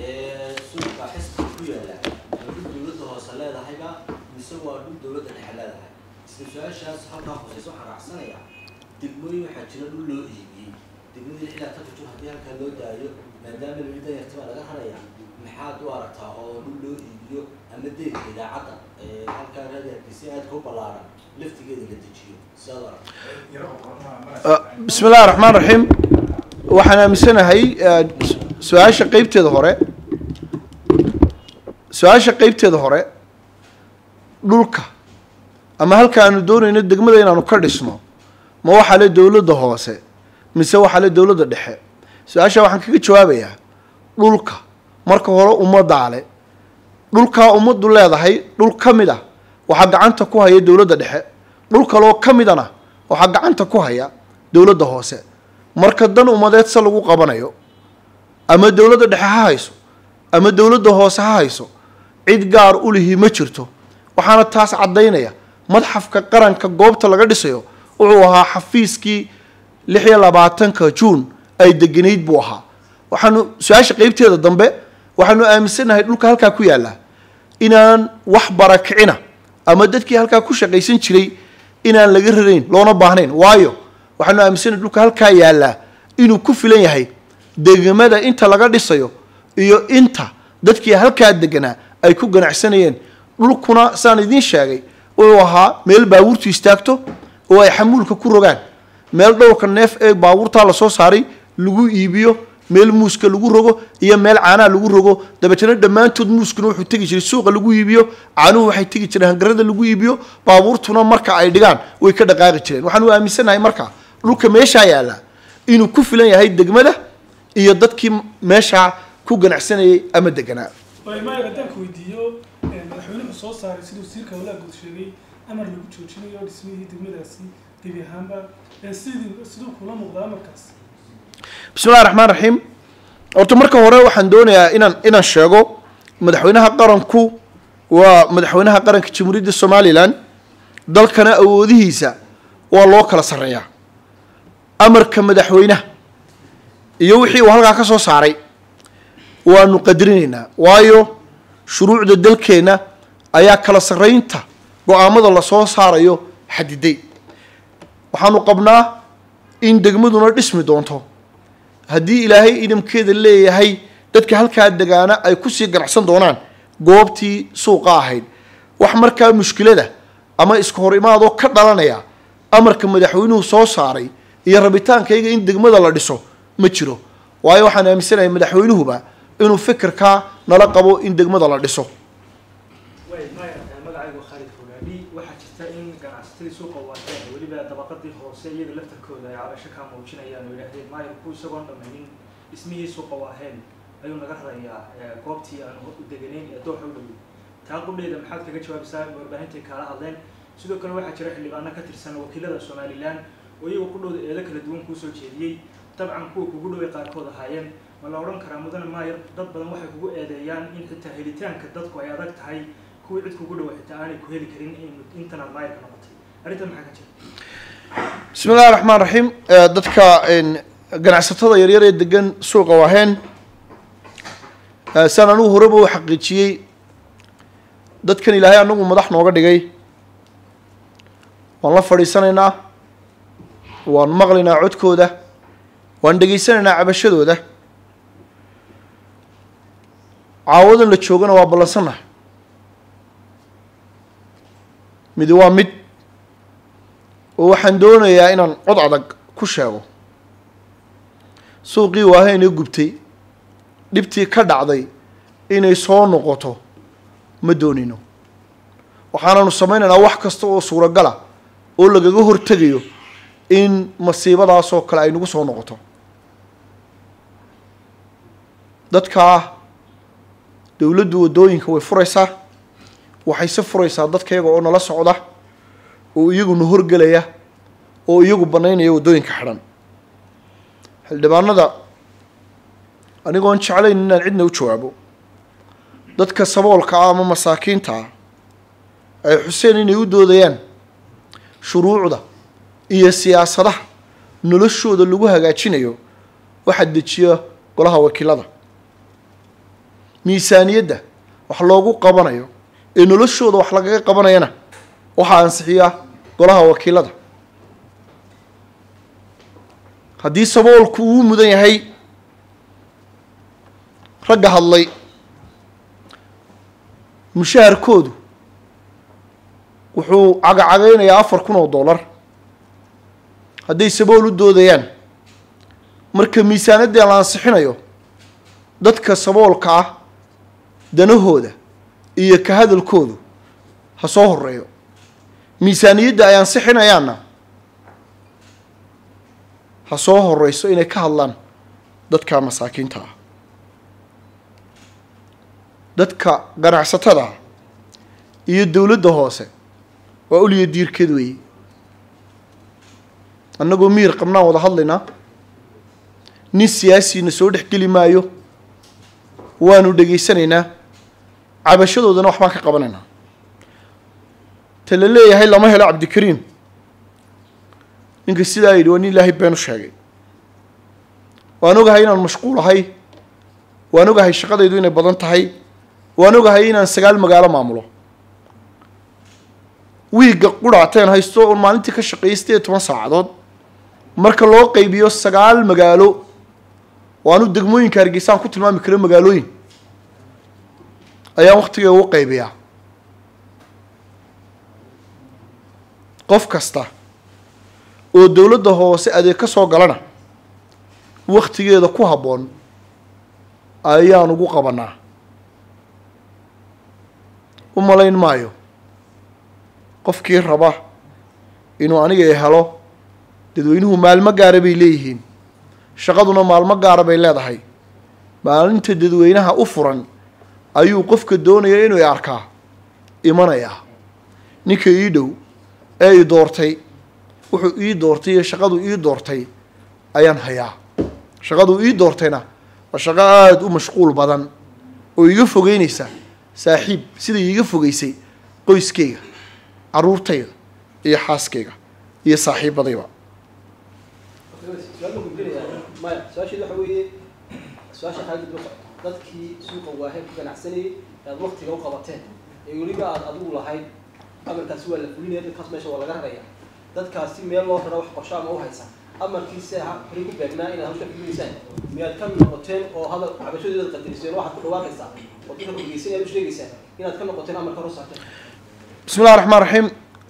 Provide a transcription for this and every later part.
ee suuqa xisbiga ku yaala waa dhul dowladda hoose leedahayba mise waa dhul dowladda dhexe leedahay isla su-aashaas halkaa hooseysa waxaan raacsanayaa degmooyin waxaa jira dhul loo iibiyey degmadii ilaa tanka jur haddii halkaa loo daayo maadaama lolida yartibaa laga haraya maxaad u aragtaa oo dhul loo iibiyo ama deegka idaacadda ee halkaa raadiarkiisi aadka u ballaaran laftigeeda la dejiyo sidaad u aragtaa bismi illahi raxmaan raxiim waxaan aaminsanahay eh, su-aasha qeybteeda hore su-aasha qeybteeda hore dhulka ama halka aanu doonayno degmada inaanu ka dhisno ma waxaa le dowladda hoose mise waxaa le dowladda dhexe su-aasha waxaan kaga jawaabayaa dhulka marka hore ummaddaa le dhulkaa ummaddu leedahay dhul ka mid ah waxaa gacanta ku haya dowladda dhexe dhul kaloo ka midana waxaa gacanta ku haya dowladda hoose marka dan ummadeed se lagu qabanayo ama dowladda dhexe ha hayso ama dowladda hoose ha hayso cid gaar u lihi ma jirto waxaana taas caddaynaya madxafka qaranka goobta laga dhisayo wuxuu ahaa xafiiskii lix iyo labaatanka juun ay deganayd buu ahaa waxaanu su-aasha qeybteeda dambe waxaanu aaminsanahay dhulka halkaa ku yaalla inaan wax barakicina ama dadkii halkaa ku shaqaysan jiray inaan laga rarayn loona baahnayn waayo waxaanu aaminsanahay dhulka halkaa yaallaa inuu ku filan yahay degmada inta laga dhisayo iyo inta dadkii halkaa deganaa ay ku ganacsanayeen dhulkuna saan idiin sheegay wuxuu ahaa meel baabuurtu istaagto oo ay xamuulka ku rogaan meel dhowrka neef ee baabuurtaa lasoo saaray lagu iibiyo meel muuska lagu rogo iyo meel caanaha lagu rogo dabeetana dhammaantood muuskuna wuxuu tegi jiray suuqa lagu iibiyo caanuhu waxay tegi jireen hangarada lagu iibiyo baabuurtuna marka ay dhigaan way ka dhaqaaqi jireen waxaanu aaminsanahay marka dhulka meeshaa yaalla inuu ku filan yahay degmada iyo dadkii meeshaa ku ganacsanayay ama deganaa maayar haddaan ku weydiiyo madaxweynuhu soo saaray siduu wasiirka howlaha guud sheegay amar lagu joojinayo dhismihii degmadaasi gebi ahaanba ee sidii siduu kula muuqdaa amarkaas bismi illahi raxmaan raxiim horta marka hore waxaan doonayaa inaan inaan sheego madaxweynaha qaranku waa madaxweynaha qaranka jamhuuriyadda somalilan dalkana awoodihiisa waa loo kala sarreeyaa amarka madaxweynaha iyo wixii uu halkaa ka soo saaray waanu qadarinaynaa waayo shuruucda dalkeenna ayaa kala sarraynta go-aamada lasoo saarayo xadiday waxaanu qabnaa in degmaduna dhismi doonto haddii ilaahay idamkeeda leeyahay dadka halkaa degaana ay kusii ganacsan doonaan goobtii suuqa ahayd wax markaa mushkilada ama iska hor imaadoo ka dhalanaya amarka madaxweynuhu soo saaray iyo rabitaankayga in degmada la dhiso ma jiro waayo waxaan aaminsanahay madaxweynuhuba inuu fikirkaa nala qabo in degmada la dhiso way maya magacaygu khaalid fogaadhi waxaa jirta in ganacsatadii suuqa waateen weliba dabaqadii hoose iyaga laftarkooda ay cabasho kaa muujinayaan oo yidhaahdeen maayarku isagoon dhammaynin dhismihii suuqa waaheen ayuu naga rarayaa goobtii aan u deganayn ee dooxa u dhowey taa qudheeda maxaad kaga jawaabaysaa warbaahintai kaala hadleen sidoo kale waxaa jira xildhibaano ka tirsan wakiilada somalilan oo iyaga qudhooda eedo kala duwan kuusoo jeediyey dabcan kuwa kugu dhoway qaarkood ahaayeen ma la odhan karaa mudane maayar dad badan waxay kugu eedeeyaan in xitaa helitaanka dadku ay adag tahay kuwii cid kugu dhowa xitaa aanay ku heli karin in intanaad maayarka noqotay arrintan maxaa ka jira bismi illahi raxmaan raxiim Eh, dadka een, ganacsatada yaryar ee degan suuqa waaheen eh, saan anugu horeba u xaqiijiyey dadkan ilaahay anagu madax nooga dhigay waan la fadhiisanaynaa waan maqlaynaa codkooda waan dhegaysanaynaa cabashadooda caawadan la joogana waa ballansannahay midi waa mid oo waxaan doonayaa inaan cod adag ku sheego suuqii waaheen ee gubtay dhibtii ka dhacday inay soo noqoto ma doonino waxaananu samaynaynaa wax kasta oo suuragala oo lagaga hortegayo in masiibadaasoo kale ay nagu soo noqoto dadkaa dowladdu waddooyinka way furaysaa waxayse furaysaa dadka iyaga oo nala socda oo iyaguna horgelaya oo iyagu banaynaya waddooyinka xidhan xildhibaanada anigoon jeclayn inaan cidna u jawaabo dadka saboolka ah ama masaakiinta ah ay xuseen inay u doodayaan shuruucda iyo siyaasadaha noloshooda lagu hagaajinayo waxaa dejiya golaha wakiilada miisaaniyadda wax loogu qabanayo ee noloshooda wax lagaga qabanayana waxaa ansixiya golaha wakiilada haddii saboolku uu mudan yahay ragga hadlay mushaharkoodu wuxuu cagacagaynayaa afar kun oo dollar hadday sabool u doodayaan marka miisaanaddii la ansixinayo dadka saboolka ah danahooda iyo ka hadalkoodu ha soo horeeyo miisaaniyadda ay ansixinayaanna ha soo horeyso inay ka hadlaan dadka masaakiinta ah dadka ganacsatada ah iyo dowladda hoose waa uliya diirkeed weeye annagoo miir qabnaan wada hadlaynaa nin siyaasina soo dhex geli maayo waanu dhegaysanaynaa cabashadoodana waxbaan ka qabanaynaa ta la leeyahay lama helo cabdikariim ninka sidaa yidhi waa nin ilaahay been u sheegay waan ogahay inaan mashquul ahay waan ogahay shaqadaydu inay badan tahay waan ogahay inaan sagaal magaalo maamulo wiigga quraateen haysto oon maalintii ka shaqeeyay sideed iyo toban saacadood marka loo qaybiyo sagaal magaalo waanu degmooyinka hargeysaan ku tilmaami karo magaalooyin ayaan waktiga ugu qaybiyaa qof kasta oo dowladda hoose adeeg ka soo galana waktigeeda ku habboon ayaan ugu qabanaa u malayn maayo qofkii raba inuu aniga helo dadweynuhu maalmo gaara bay leeyihiin shaqaduna maalmo gaara bay leedahay maalinta dadweynaha u furan ayuu qofka doonaya inuu i arkaa imanayaa ninka ii dhow ee i doortay wuxuu ii doortay iyo shaqadu ii doortay ayaan hayaa shaqadu ii doortayna waa shaqo aada u mashquul badan oo iga fogeynaysa saaxiib sida iiga fogeysay qoyskayga caruurtayda iyo xaaskayga iyo saaxiibadayba su-aal baan gudbinayaa maya su-aasheedu waxa weeye su-aasha xaaladda daba socota dadkii suuqa waaheen ku ganacsanayay ee aad waktiga u qabateen ee weliba aad adigu lahayd amarkaasi waa la fulinaya dadkaas meesha waa laga raraya dadkaasi meel loo raro wax qorsho ama u haysa amarkiisa ha horay ku beegnaa inaad hawsha fulinaysaan miyaad ka noqoteen oo hadal cabashadooda qadariseen waxaad ku dhawaaqaysaa oo dadka kurgeysan aad u sheegaysaa inaad ka noqoteen amarka hor saarteen bismi llahi raxmaan raxiim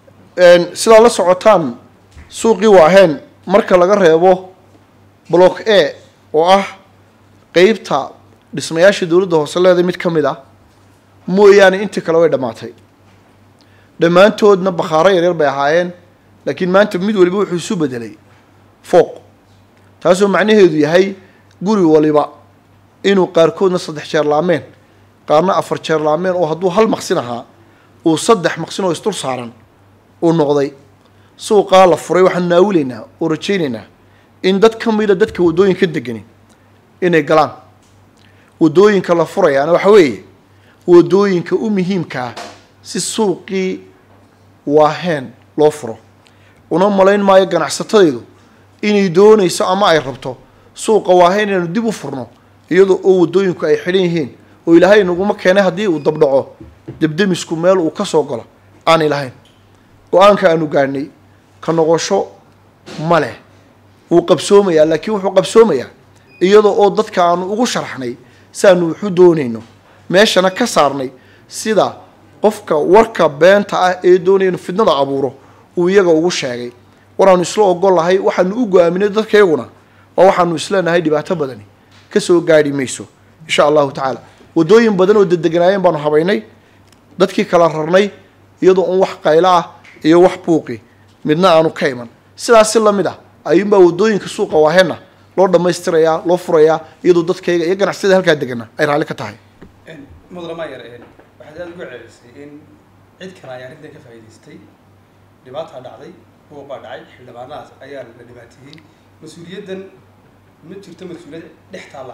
sidaad la socotaan suuqii waaheen marka laga reebo block a oo ah qeybta dhismayaasha dowladda hoose leeda mid ka mid ah mooyaane intii kale way dhammaatay dhammaantoodna bakhaaro yaryar bay ahaayeen laakiin maanta mid waliba wuxuu isu bedelay fooq taasoo macnaheedu yahay guri waliba inuu qaarkoodna saddex jeer laameen qaarna afar jeer laameen oo hadduu hal maqsin ahaa uu saddex maqsin oo isdul saaran uu noqday suuqaa la furay waxaan naawilaynaa oo rajaynaynaa in dad ka mida dadka waddooyinka degani inay galaan waddooyinka la furayaana waxa weeye waddooyinka u muhiimka ah si suuqii waaheen loo furo una malayn maayo ganacsatadaydu inay doonayso ama ay rabto suuqa waaheen inaanu dib u furno iyadoo oo waddooyinku ay xidhan yihiin oo ilaahay naguma keenay haddii uu dabdhaco debdemisku meel uu ka soo galo aanay lahayn go-aanka aanu gaadhnay ka noqosho ma leh wuu qabsoomayaa laakiin wuxuu qabsoomayaa iyadoo oo dadka aanu ugu sharxnay saanu waxu doonayno meeshana ka saarnay sida qofka warka beenta ah ee doonaya inu fidnada abuuro uu iyaga ugu sheegay waraanu isla ogol lahay waxaanu u go-aaminay dadkayguna waa waxaanu isleenahay dhibaato badani kasoo gaadhi mayso insha allahu tacaala waddooyin badan oo dedeganaayeen baanu habaynay dadkii kala rarnay iyadoo un wax qaylo ah iyo wax buuqi midna aanu ka iman sidaas si lamid ah ayuunbaa waddooyinka suuqa waahena loo dhammaystirayaa loo furayaa iyadoo dadkayga iyo ganacsiyada halkaa degana ay raalli ka tahay mudane maayar waxaad aada ugu celisay in cid kale ay arrintan ka faa'iidaystay dhibaataa dhacday buuq baa dhacay xildhibaanadaas ayaa la dhibaateeyey mas-uuliyaddan ma jirto mas-uuliyad dhex taalla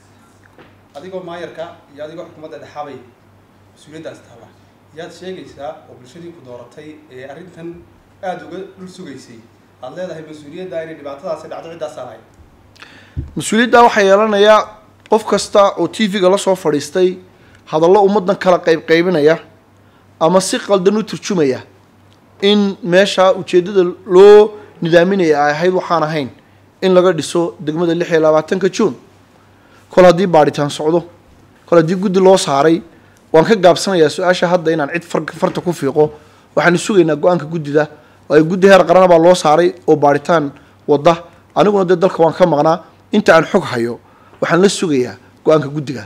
adigoo maayarka iyo adigoo xukuumadda dhexaabay mas-uuliyaddaas taalla yaad sheegaysaa oo bulshadii ku dooratay ee arrintan aada uga dhul sugaysay aad leedahay mas-uuliyadda inay dhibaatadaasi dhacdo ciddaasaa lahayd mas-uuliyaddaa waxaa yeelanayaa qof kasta oo t v-ga la soo fadhiistay hadallo ummaddan kala qaybqaybinaya ama si qaldan u turjumaya in meesha ujeeddada loo nidaaminaya ay ahayd waxaan ahayn in laga dhiso degmada lix iyo labaatanka juun kol haddii baadhitaan socdo kol haddii guddi loo saaray waan ka gaabsanayaa su-aasha hadda inaan cid far farta ku fiiqo waxaanu sugaynaa go-aanka guddida oo ay guddi heer qarana baa loo saaray oo baadhitaan wadda aniguna dee dalka waan ka maqnaa inta aan xog hayo waxaan la sugayaa go-aanka guddiga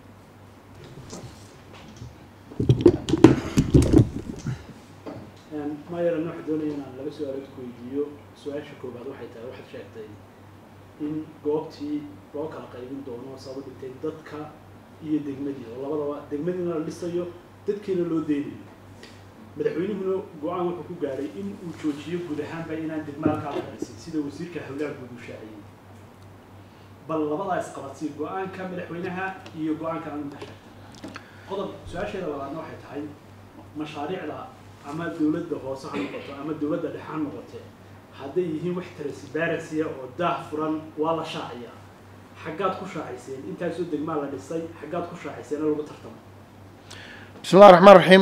mayaran waxaa doonaya inaan laba su-aalood ku weydiiyo su-aasha koobaad waxay tahay waxaad sheegtay in goobtii loo kala qaybin doono sabab dhigtay dadka iyo degmadii oo labadaba degmadiina la dhisayo dadkiina loo deynayo madaxweynuhuna go-aan wuxuu ku gaadhay in uu joojiyo guud ahaanba inaan degma halkaa la dhisin sida wasiirka howlaha guud uu shaaciyey bal labadaa isqabadsii go-aanka madaxweynaha iyo go-aanka arinta sheegtay qodob su-aasheeda labaadna waxay tahay mashaariicda ama dowladda hoose ha noqoto ama dowladda dhexe ha noqote hadday yihiin wax transparency oo daah furan waa la shaaciyaa xaggaad ku shaaciseen intaasoo degmaa la dhisay xaggaad ku shaaciseen oo lagu tartamo bismi llahi raxmaan raxiim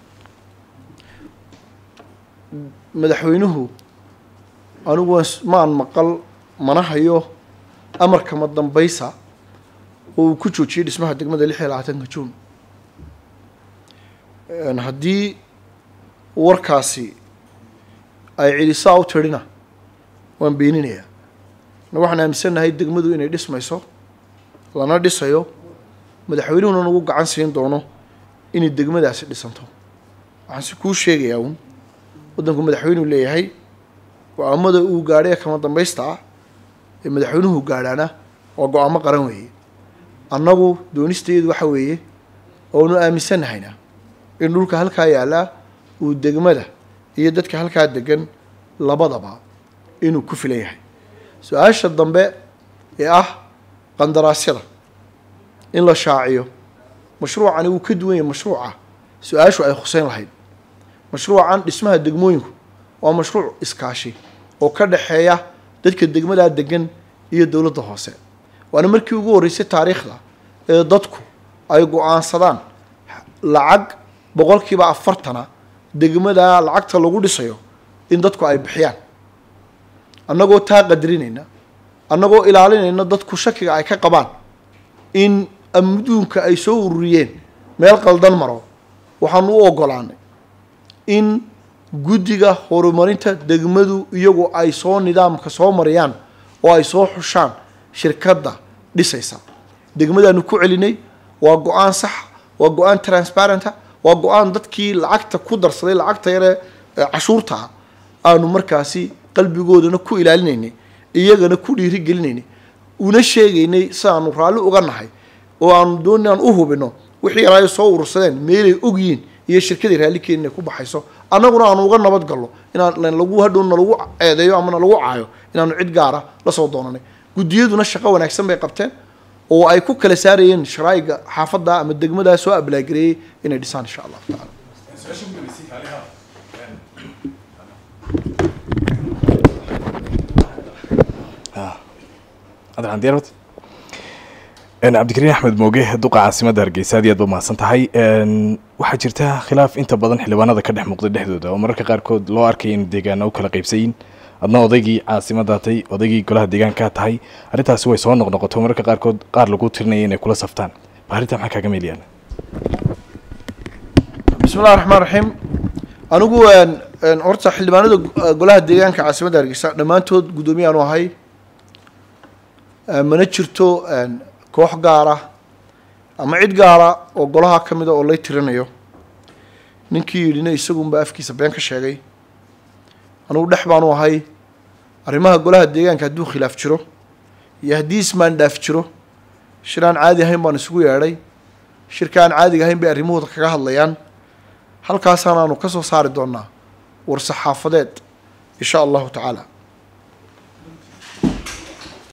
madaxweynuhu anigu waan s- maan maqal mana hayo amarka ma dambaysa oo uu ku joojiyey dhismaha degmada lix iyo labaatanka juun Een, haddii warkaasi ay celisaa u tirina waan beeninayaa na waxaan aaminsannahay degmadu inay dhismayso lana dhisayo madaxweynuhuna nagu gacan siin doono inay degmadaasi dhisanto waxaan si kuu sheegayaa uun waddanku madaxweynuu leeyahay go-aamada uu gaadhay ee kama dambaysta ah ee madaxweynuhu gaadhaana waa go-aamo qaran weeye annagu doonisteedu waxa weeye oonu aaminsannahayna in dhulka halkaa yaallaa uu degmada iyo dadka halkaa degan labadaba inuu ku filan yahay su-aasha dambe ee ah qandaraasyada in la shaaciyo mashruucani wuu ka duwan yahay mashruuca su-aashu ay khuseyn lahayd mashruucan dhismaha degmooyinku waa mashruuc iskaashi oo ka dhexeeya dadka degmadaa degan iyo dowladda hoose waana markii ugu horreysay taariikhda ee dadku ay go-aansadaan lacag boqolkiiba afartana degmada lacagta lagu dhisayo in dadku ay bixiyaan annagoo taa qadarinayna annagoo ilaalinayna dadku shakiga ay ka qabaan in adduunka ay soo ururiyeen meel qaldan maro waxaanu u ogolaanay in guddiga horumarinta degmadu iyagu ay soo nidaamka soo mariyaan oo ay soo xushaan shirkadda dhisaysa degmadaanu ku celinay waa go-aan sax waa go-aan transparenta waa go-aan dadkii lacagta ku darsaday lacagta yare ee cashuurta ah aanu markaasi qalbigoodana ku ilaalinaynay iyagana ku dhiirigelinaynay una sheegaynay sidaanu raalli uga nahay oo aanu dooni aan u hubino wixii yar ay soo urursadeen meelay ogyihiin iyo shirkadii raalli keenin ay ku baxayso annaguna aanu uga nabad gallo inaan lagu hadhow nalagu ceedeeyo ama nalagu caayo inaanu cid gaara la soo doonanay guddiyaduna shaqo wanaagsan bay qabteen oo ay ku kala saarayeen sharaa'iga xaafadda ama degmadaa soo ablaagireeyey inay dhisaan insha allahu tacaala su-aasha ugu dambeysay kaaliha cabdiraxmaan diyaar wad cabdikariin axmed mooge duqa caasimadda hargeysa aad iyo aad ba mahadsan tahay waxaa jirta khilaaf inta badan xildhibaanada ka dhex muuqda dhexdooda oo mararka qaarkood loo arkaya in deegaana u kala qaybsayin adna odaygii caasimaddaa tahay odaygii golaha deegaankaa tahay arrintaasi way soo noqnoqoto mararka qaarkood qaar lagu tirinaya inay kula saftaan ba arrintaa maxaa kaaga meelayaan bismi llahi raxmaan raxiim anigu horta xildhibaanada golaha deegaanka caasimadda hargeysa dhammaantood guddoomiye aanu ahay mana jirto koox gaara ama cid gaara oo golaha ka mida oo lay tirinayo ninkii yidhina isagunba afkiisa been ka sheegay anugu dhex baanu ahay arrimaha golaha deegaanka hadduu khilaaf jiro iyo haddii ismaandhaaf jiro shir aan caadi ahayn baan isugu yeedhay shirka aan caadiga ahayn bay arrimahooda kaga hadlayaan halkaasaan aanu ka soo saari doonaa war saxaafadeed insha allahu tacaala